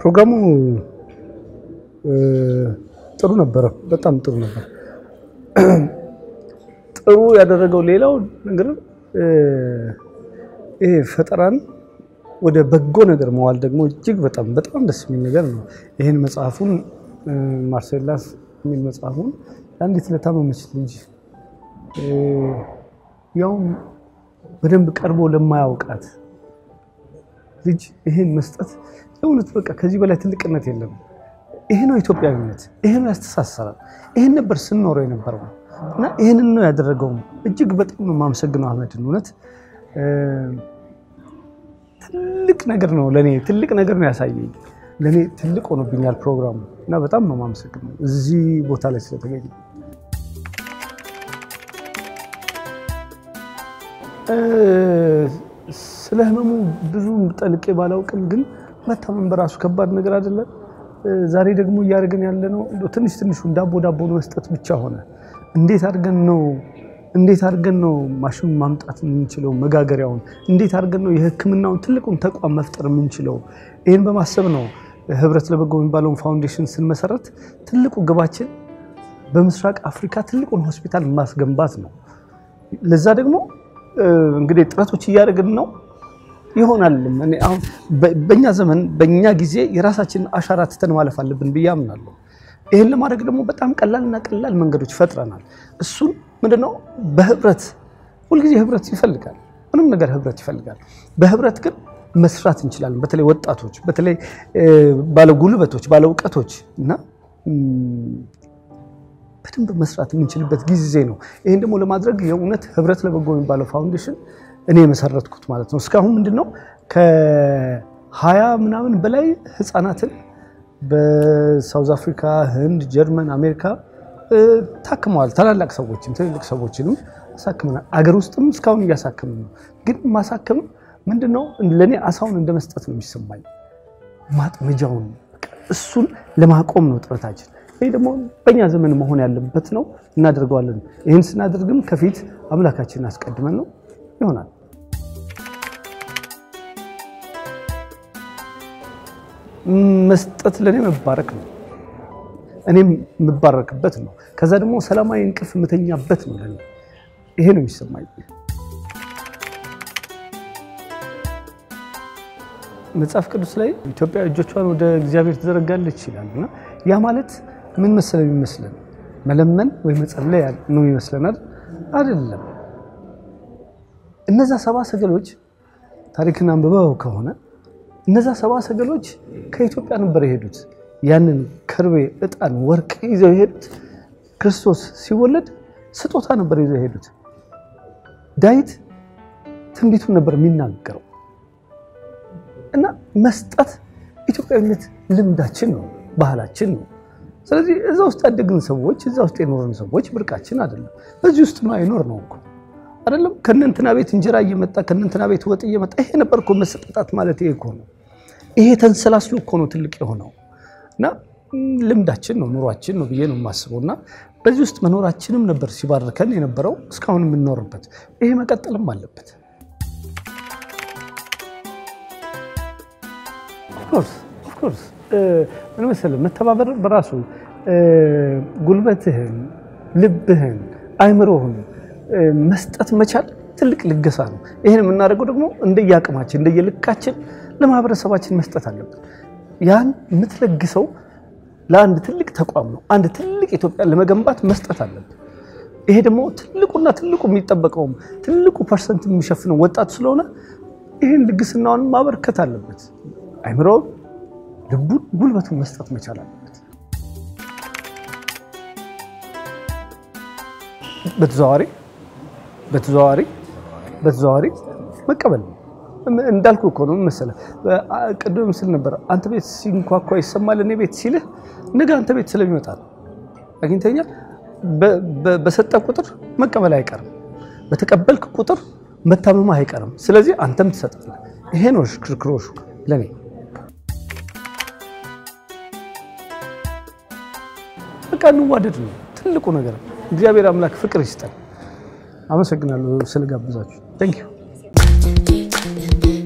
ፕሮግራሙ ጥሩ ነበረ፣ በጣም ጥሩ ነበር። ጥሩ ያደረገው ሌላው ነገር ይሄ ፈጠራን ወደ በጎ ነገር መዋል ደግሞ እጅግ በጣም በጣም ደስ የሚል ነገር ነው። ይህን መጽሐፉን ማርሴላስ የሚል መጽሐፉን ለአንዲት ለታመመች ልጅ ያውም በደንብ ቀርቦ ለማያውቃት ልጅ ይሄን መስጠት እውነት በቃ ከዚህ በላይ ትልቅነት የለም። ይሄ ነው ኢትዮጵያዊነት፣ ይሄ ነው ያስተሳሰራል። ይሄን ነበር ስንኖረው የነበረው እና ይህንን ነው ያደረገውም። እጅግ በጣም ነው የማመሰግነው አህመድን። እውነት ትልቅ ነገር ነው ለእኔ ትልቅ ነገር ነው ያሳየኝ። ለእኔ ትልቅ ሆኖብኛል ፕሮግራሙ እና በጣም ነው የማመሰግነው እዚህ ቦታ ላይ ስለተገኘ። ስለ ህመሙ ብዙ ጠልቄ ባላውቅም ግን መታመም በራሱ ከባድ ነገር አይደለም። ዛሬ ደግሞ እያደረግን ያለ ነው ትንሽ ትንሹን ዳቦ ዳቦ መስጠት ብቻ ሆነ። እንዴት አድርገን ነው እንዴት አድርገን ነው ማሽን ማምጣት የምንችለው? መጋገሪያውን እንዴት አድርገን ነው የህክምናውን ትልቁን ተቋም መፍጠር የምንችለው? ይህን በማሰብ ነው ህብረት ለበጎ የሚባለውን ፋውንዴሽን ስንመሰረት ትልቁ ግባችን በምስራቅ አፍሪካ ትልቁን ሆስፒታል ማስገንባት ነው። ለዛ ደግሞ እንግዲህ ጥረቶች እያደረግን ነው ይሆናል። አሁን በእኛ ዘመን በእኛ ጊዜ የራሳችንን አሻራ ትተን ማለፍ አለብን ብዬ አምናለሁ። ይህን ለማድረግ ደግሞ በጣም ቀላልና ቀላል መንገዶች ፈጥረናል። እሱን ምንድነው በህብረት ሁልጊዜ ህብረት ይፈልጋል። ምንም ነገር ህብረት ይፈልጋል። በህብረት ግን መስራት እንችላለን። በተለይ ወጣቶች፣ በተለይ ባለ ጉልበቶች፣ ባለ እውቀቶች እና በደንብ መስራት የምንችልበት ጊዜ ነው። ይህን ደግሞ ለማድረግ የእውነት ህብረት ለበጎ የሚባለው ፋውንዴሽን እኔ የመሰረትኩት ማለት ነው። እስካሁን ምንድነው ከሀያ ምናምን በላይ ህፃናትን በሳውዝ አፍሪካ፣ ህንድ፣ ጀርመን፣ አሜሪካ ታክመዋል። ታላላቅ ሰዎችም ትልልቅ ሰዎችንም አሳክመናል። አገር ውስጥም እስካሁን እያሳክምን ነው። ግን ማሳከም ምንድነው ለእኔ አሳውን እንደ መስጠት ነው የሚሰማኝ። ማጥመጃውን እሱን ለማቆም ነው ጥረታችን። ይህ ደግሞ በእኛ ዘመን መሆን ያለበት ነው። እናደርገዋለን። ይህን ስናደርግም ከፊት አምላካችንን አስቀድመን ነው ይሆናል። መስጠት ለእኔ መባረክ ነው። እኔም የምባረክበት ነው። ከዛ ደግሞ ሰላማዊ እንቅልፍ የምተኛበት ነው። ለእኔ ይሄ ነው የሚሰማኝ። መጽሐፍ ቅዱስ ላይ ኢትዮጵያ እጆቿን ወደ እግዚአብሔር ትዘረጋለች ይላል እና ያ ማለት ምን መሰለ የሚመስለን መለመን ወይ መጸለይ ነው ይመስለናል። አይደለም። እነዛ ሰባ ሰገሎች ታሪክን አንብበው ከሆነ እነዛ ሰባ ሰገሎች ከኢትዮጵያ ነበር የሄዱት። ያንን ከርቤ፣ ዕጣን፣ ወርቅ ይዘው የሄዱት ክርስቶስ ሲወለድ ስጦታ ነበር ይዘው የሄዱት። ዳዊት ትንቢቱን ነበር የሚናገረው እና መስጠት ኢትዮጵያዊነት ልምዳችን ነው፣ ባህላችን ነው። ስለዚህ እዛ ውስጥ ያደግን ሰዎች እዛ ውስጥ የኖርን ሰዎች ብርቃችን አይደለም። በዚህ ውስጥ ነው አይኖር ነው እኮ አይደለም። ከእነንትና ቤት እንጀራ እየመጣ ከእነንትና ቤት ወጥ እየመጣ ይሄ ነበር እኮ መሰጠጣት ማለት ይሄ እኮ ነው። ይሄ ተንሰላስሎ እኮ ነው ትልቅ የሆነው እና ልምዳችን ነው ኑሯችን ነው ብዬ ነው የማስበው። እና በዚህ ውስጥ መኖራችንም ነበር ሲባርከን የነበረው እስካሁን የምንኖርበት። ይሄ መቀጠልም አለበት። ኦፍኮርስ ምን መሰለህ መተባበር በራሱ ጉልበትህን፣ ልብህን፣ አይምሮህን መስጠት መቻል ትልቅ ልገሳ ነው። ይህን የምናደርገው ደግሞ እንደየአቅማችን እንደየልካችን ለማህበረሰባችን መስጠት አለብን። ያን የምትለግሰው ለአንድ ትልቅ ተቋም ነው። አንድ ትልቅ ኢትዮጵያ ለመገንባት መስጠት አለብን። ይሄ ደግሞ ትልቁና ትልቁ የሚጠበቀውም ትልቁ ፐርሰንት የሚሸፍነው ወጣት ስለሆነ ይህን ልግስናውን ማበርከት አለበት። አይምሮውን፣ ልቡን፣ ጉልበቱን መስጠት መቻል አለበት። በተዘዋዋሪ በተዘዋዋሪ በተዘዋዋሪ መቀበል ነው። እንዳልኩ እኮ ነው መሰለህ። ቅድም ስል ነበር አንተ ቤት ሲንኳኳ ይሰማል እኔ ቤት ሲልህ ነገ አንተ ቤት ስለሚመጣ ነው። አግኝተኛል። በሰጠ ቁጥር መቀበል አይቀርም። በተቀበልክ ቁጥር መታመም አይቀርም። ስለዚህ አንተም ትሰጣለህ። ይሄ ነው ሽክርክሮሹ ለእኔ። በቃ እንዋደድ ነው ትልቁ ነገር። እግዚአብሔር አምላክ ፍቅር ይስጠን። አመሰግናለሁ ስለጋብዛችሁ። ታንኪዩ